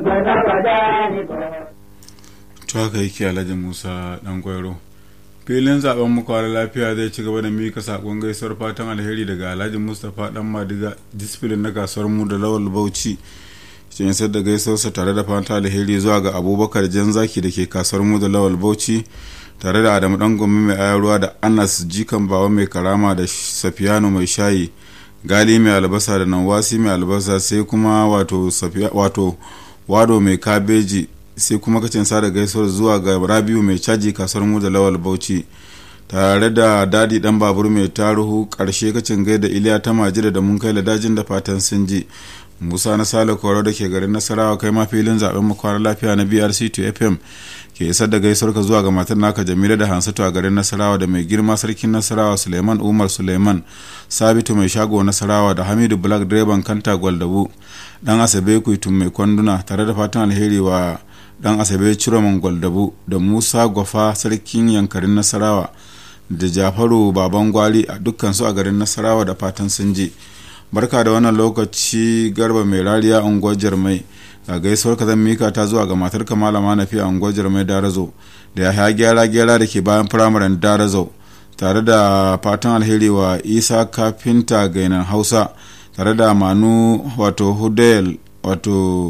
to haka yake alhaji musa dan gwairo filin zaben mukwara lafiya zai ci gaba da mika sakon gaisuwar fatan alheri daga alhaji mustapha dan madiga disfilin na kasuwar mu da lawal bauchi cikin isar da gaisuwarsa tare da fatan alheri zuwa ga abubakar jan zaki da ke kasuwar mu da lawal bauchi tare da adamu dan gombe mai ayarwa da anas jikan bawa mai karama da safiyano mai shayi gali mai albasa da nawasi mai albasa sai kuma wato wato wado mai kabeji sai kuma kacin sada gaisuwar zuwa ga rabiu mai caji kasuwar mu da lawal bauchi tare da dadi dan babur mai taruhu karshe kacin gaida iliya ta majida da mun kai dajin da fatan sun ji musa na sale koro da ke garin nasarawa kai ma filin zaben makwarar lafiya na brc 2 fm ke isar da gaisuwar ka zuwa ga matar naka jamila da hansatu a garin nasarawa da mai girma sarkin nasarawa suleiman umar suleiman sabitu mai shago nasarawa da hamidu black direban kanta gwaldabu dan asabe kuitun mai kwanduna tare da fatan alheri wa dan asabe ciroman gwaldabu da musa gwafa sarkin yankarin nasarawa da jafaru baban gwali a dukkansu a garin nasarawa da fatan sun je barka da wannan lokaci garba mai rariya unguwar jarmai ga gaisuwar ka zan mika ta zuwa ga matar ka malama na fiye unguwar jarmai darazo da ya haya gyara gyara da ke bayan firamaren darazo tare da fatan alheri wa isa kafinta gainan hausa tare da manu wato hudayel wato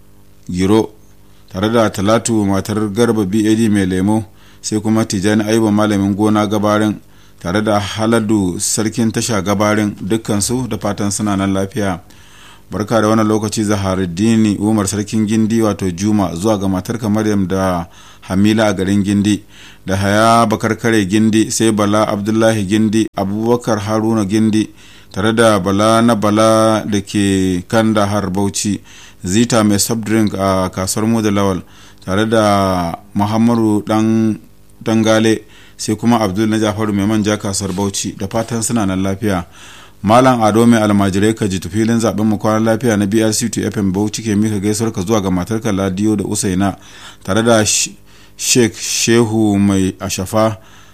giro tare da talatu matar garba bad mai lemo sai kuma tijani ayuba malamin gona gabarin tare da haladu sarkin tasha gabarin dukkansu da fatan suna nan lafiya barka da wannan lokaci zaharuddini umar sarkin gindi wato juma zuwa ga matarka maryam da hamila a garin gindi da haya bakar kare gindi sai bala abdullahi gindi abubakar haruna gindi tare da bala na bala da ke kanda har bauchi zita mai drink a kasuwar mu da lawal tare da muhammadu dan dangale sai kuma abdul na jafaru mai manja kasuwar bauchi da fatan suna nan lafiya malam ado mai almajirai ka ji filin zaben mu kwanan lafiya na brc 2 fm bauchi ke mika gaisuwar ka zuwa ga matarka ladiyo da usaina tare da sheikh shehu mai ashafa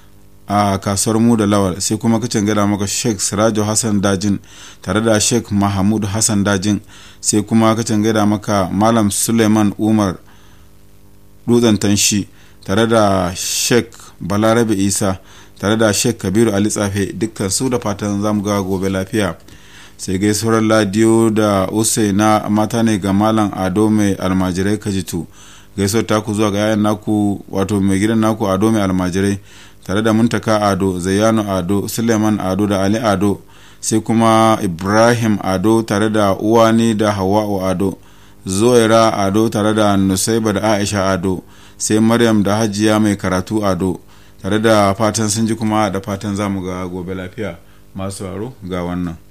a kasuwar mu da lawal sai kuma kacin gada maka sheikh sirajo hassan dajin tare da sheikh mahamud hassan dajin sai kuma kacin gada maka malam suleiman umar dutsen tanshi tare da sheikh balarabe isa tare da sheikh kabiru ali tsafe dukkan su da fatan zamu ga gobe lafiya sai gaisuwar ladiyo da usaina mata ne ga malam ado mai almajirai kajitu gaisuwar taku zuwa ga yayan naku wato mai gidan naku ado mai almajirai tare da muntaka ado zayyano ado suleiman ado da ali ado sai kuma ibrahim ado tare da uwani da hawa'u ado zoira ado tare da nusaiba da aisha ado sai maryam da hajiya mai karatu ado tare da fatan sun ji kuma da fatan zamu ga gobe lafiya masu aro ga wannan